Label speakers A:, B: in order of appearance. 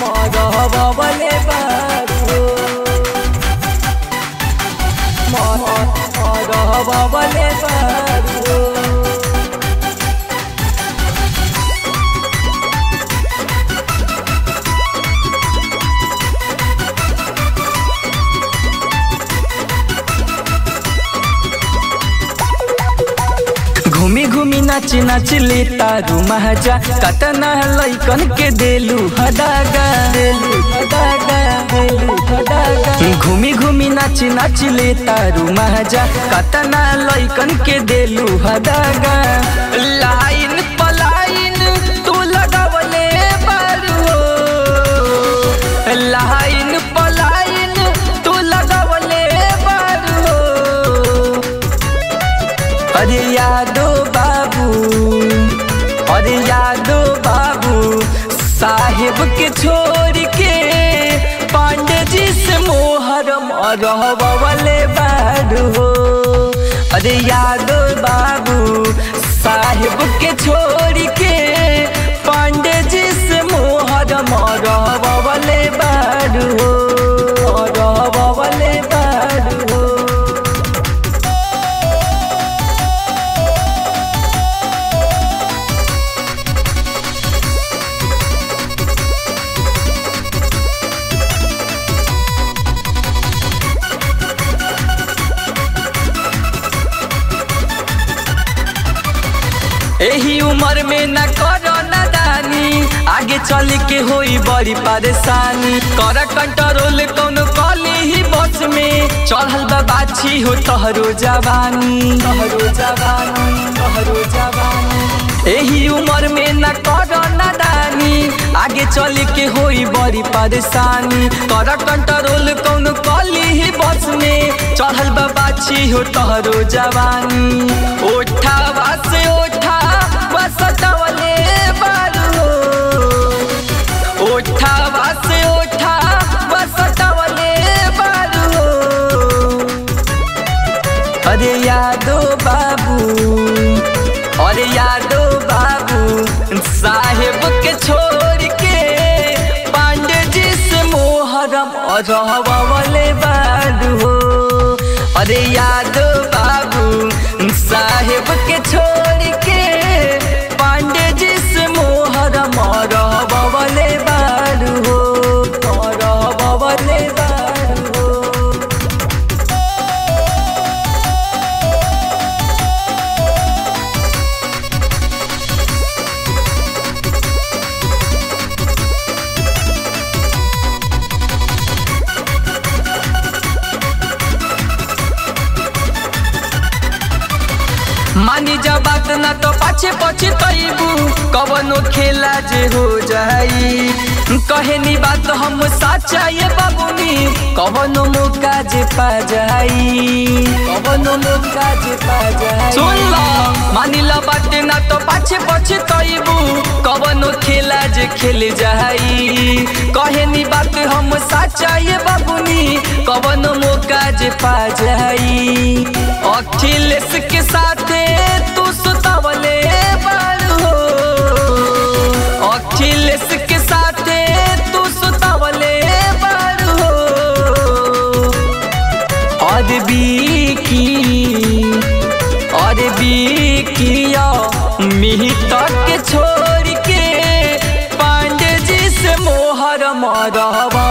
A: मरहबले बारू मरहबले बारू घूमी घूमी नाच नाच लेता रू महाजा कतना लैकन के देलू हदागा देलू हदागा देलू हदागा घूमी घूमी नाच नाच लेता रू महाजा कतना लैकन के देलू हदागा लाइन पलाइन तू लगावले बारू हो। लाइन पलाइन तू लगावले बारू हो। अरे यादो बाबू अरे यादो बाबू साहेब के छोड़ के पांडे जी से मोहरम रहवले बारू हो अरे यादो बाबू साहेब के छोड़ के पांडे जी से मोहरम रहवले बारू हो रहवले बारू हो एही उम्र में न करो नादानी आगे चल के होई बड़ी परेशानी कर कंट्रोल कौन कली ही बस में चढ़ल बा बाछी हो तहरो जवानी तहरो जवानी तहरो जवानी एही उम्र में न करो नादानी आगे चल के होई बड़ी परेशानी कर कंट्रोल कौन कली ही बस में चढ़ल बा बाछी हो तहरो जवानी ओठावा से ओठा बसटवले बारू हो। ओठावा से ओठा बसटवले बारू हो। अरे यादो बाबू अरे यादो बाबू साहेब के छोड़ के पांडे जी से मोहरम रहवले बारू हो अरे यादो बाबू साहेब के छोड़ के पांडे जी से मोहरम रहवले बारू हो रहवले बारू हो मानी जा बात ना तो पाछे पछे तैबू कवनो खेला जे हो जाई कहे नी बात हम साचा ये बाबूनी कवनो मौका जे पा जाई कवनो मौका जे पा जाई सुन ला मानी ला बात ना तो पाछे पछे तैबू कवनो खेला जे खेल जाई कहे नी बात हम साचा ये बाबूनी कवनो मौका जे पा जाई अखिलेश के साथे तू सुतावले बारू हो अखिलेश के साथे तू सुतावले बारू हो और बीकी और बीकिया मिहित के छोड़ के पांडे जी से मोहर मरवा